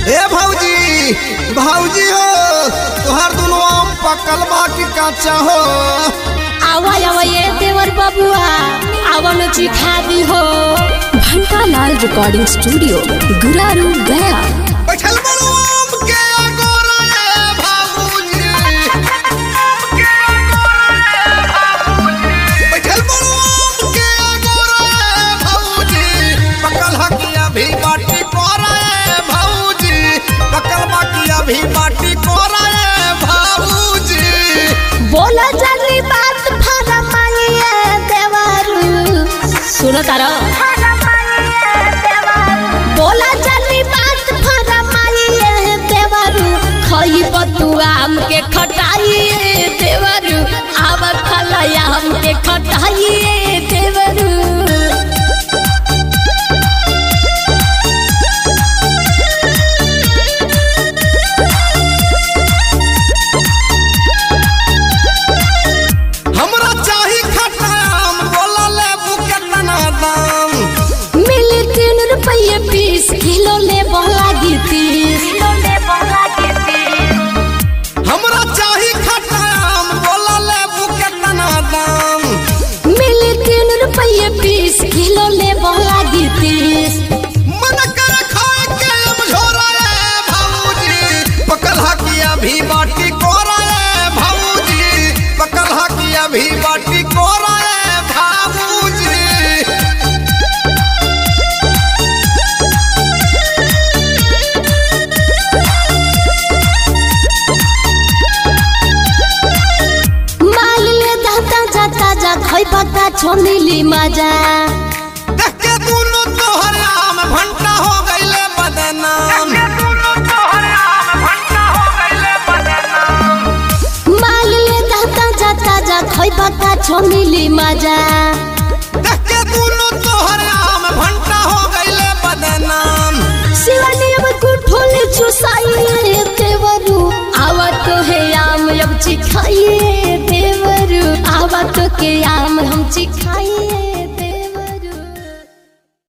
ए भौजी भौजी हो तुहार दुनो आम पकल बा कि कच्चा हो आवा आवा ये देवर बबुआ आवा न चिखा दी हो घंटा लाल रिकॉर्डिंग स्टूडियो गुरारू गया बैठल बड़ो आम के अगोरा ए भौजी बैठल बड़ो आम के अगोरा ए भौजी पकल हकिया भी बाटी कोरा ए भौजी पकल बाकिया भी बाटी कोरा ए भौजी बोला जल्दी बात फरमाइए देवर सुनो तारा बोला जल्दी बात फरमाइए देवर खई बतुआ आम के खटाइए देवर आवर खलाया आम के खटाइए देवर हमरा चाही खट्टा आम बोला लेबू केतना दाम मिली तीन रुपये बीस किलो ले लागी तीस हमरा चाही खट्टा आम बोला लेबू केतना दाम मिली तीन रुपये बीस किलो ले लागी तीस मन कर खाए के अब झोरा ए भौजी पकल हकिया भी बाटी कोरा ए भौजी पकल हकिया भी बाटी कोरा ए भौजी माल ले दाता जाता जा खई पका छोनीली मजा देख के दुनो तोहर आम भंटा हो गइले बदनाम माल ले दाता जाता जा खई पका छोनीली मजा देख के दुनो तोहर आम भंटा हो गइले बदनाम शिवानी अब कुठोले चुसाइए देवरू आवा तो है आम अब चिखाइए देवरू आवा तो के आम हम चिखाइए